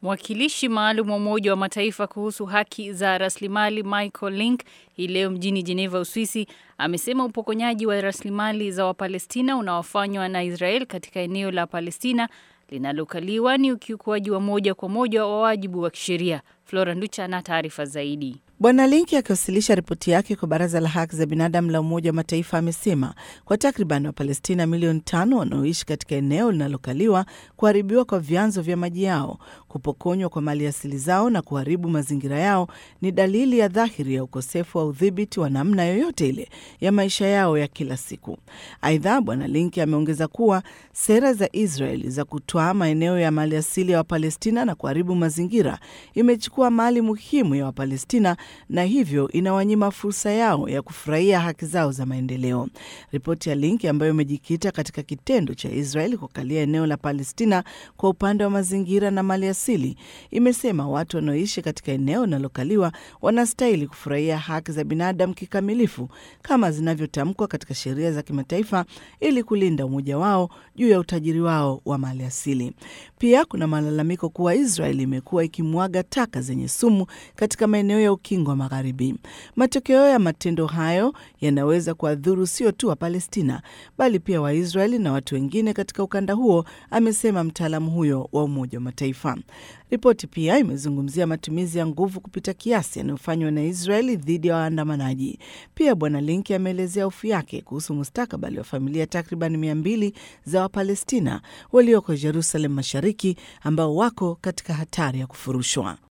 Mwakilishi maalum wa Umoja wa Mataifa kuhusu haki za rasilimali Michael Link hii leo mjini Geneva, Uswisi, amesema upokonyaji wa rasilimali za Wapalestina unaofanywa na Israel katika eneo la Palestina linalokaliwa ni ukiukwaji wa moja kwa moja wa wajibu wa kisheria. Flora Nducha na taarifa zaidi. Bwana Linki akiwasilisha ripoti yake kwa Baraza la Haki za Binadamu la Umoja wa Mataifa amesema kwa takriban Wapalestina milioni tano wanaoishi katika eneo linalokaliwa, kuharibiwa kwa vyanzo vya maji yao, kupokonywa kwa mali asili zao na kuharibu mazingira yao ni dalili ya dhahiri ya ukosefu wa udhibiti wa namna yoyote ile ya maisha yao ya kila siku. Aidha, Bwana Linki ameongeza kuwa sera za Israeli za kutwaa maeneo ya mali asili ya Wapalestina na kuharibu mazingira imechukua mali muhimu ya Wapalestina na hivyo inawanyima fursa yao ya kufurahia haki zao za maendeleo. Ripoti ya Link ambayo imejikita katika kitendo cha Israel kukalia eneo la Palestina kwa upande wa mazingira na mali asili imesema watu wanaoishi katika eneo linalokaliwa wanastahili kufurahia haki za binadamu kikamilifu kama zinavyotamkwa katika sheria za kimataifa ili kulinda umoja wao juu ya utajiri wao wa mali asili. Pia kuna malalamiko kuwa Israel imekuwa ikimwaga taka zenye sumu katika maeneo ya ukingo wa Magharibi. Matokeo ya matendo hayo yanaweza kuwadhuru sio tu wa Palestina bali pia Waisraeli na watu wengine katika ukanda huo, amesema mtaalamu huyo wa Umoja wa Mataifa. Ripoti pia imezungumzia matumizi ya nguvu kupita kiasi yanayofanywa na Israeli dhidi ya waandamanaji. Pia Bwana Linki ameelezea hofu yake kuhusu mustakabali wa familia takriban mia mbili za Wapalestina walioko Jerusalem Mashariki ambao wako katika hatari ya kufurushwa.